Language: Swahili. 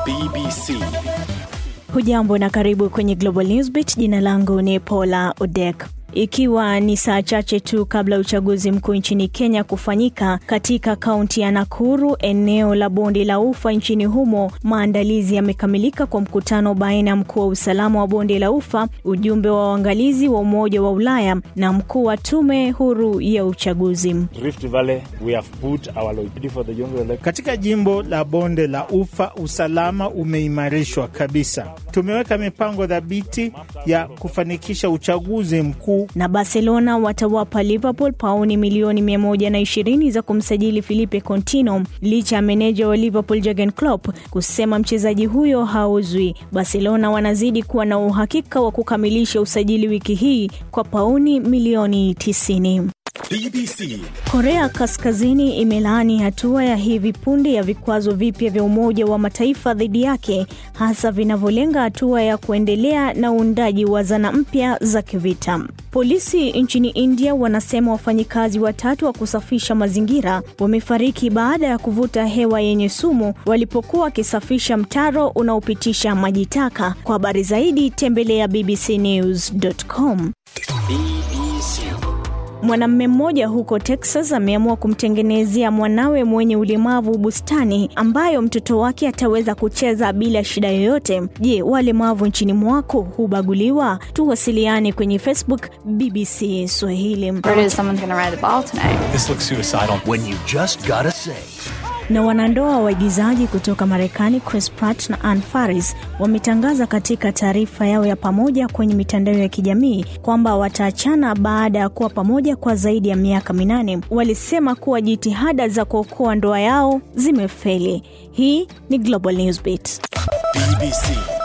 BBC. Hujambo na karibu kwenye Global Newsbeat. Jina langu ni Paula Odek. Ikiwa ni saa chache tu kabla uchaguzi mkuu nchini Kenya kufanyika katika kaunti ya Nakuru, eneo la bonde la Ufa nchini humo, maandalizi yamekamilika kwa mkutano baina ya mkuu wa usalama wa bonde la Ufa, ujumbe wa waangalizi wa Umoja wa Ulaya na mkuu wa tume huru ya uchaguzi. Rift Valley, we have put our loyalty for the general election. Katika jimbo la bonde la Ufa usalama umeimarishwa kabisa. Tumeweka mipango thabiti ya kufanikisha uchaguzi mkuu na Barcelona watawapa Liverpool pauni milioni 120 za kumsajili Filipe Coutinho licha ya meneja wa Liverpool Jurgen Klopp kusema mchezaji huyo hauzwi. Barcelona wanazidi kuwa na uhakika wa kukamilisha usajili wiki hii kwa pauni milioni 90. BBC. Korea Kaskazini imelaani hatua ya hivi punde ya vikwazo vipya vya Umoja wa Mataifa dhidi yake, hasa vinavyolenga hatua ya kuendelea na uundaji wa zana mpya za kivita. Polisi nchini India wanasema wafanyikazi watatu wa kusafisha mazingira wamefariki baada ya kuvuta hewa yenye sumu walipokuwa wakisafisha mtaro unaopitisha maji taka. Kwa habari zaidi tembelea bbcnews.com. BBC. Mwanamume mmoja huko Texas ameamua kumtengenezea mwanawe mwenye ulemavu bustani ambayo mtoto wake ataweza kucheza bila shida yoyote. Je, walemavu nchini mwako hubaguliwa? Tuwasiliane kwenye Facebook BBC Swahili. Word is someone's going to ride the ball tonight. This looks suicidal. When you just gotta say. Na wanandoa waigizaji kutoka Marekani Chris Pratt na Ann Faris wametangaza katika taarifa yao ya pamoja kwenye mitandao ya kijamii kwamba wataachana baada ya kuwa pamoja kwa zaidi ya miaka minane. Walisema kuwa jitihada za kuokoa ndoa yao zimefeli. Hii ni Global Newsbeat. BBC.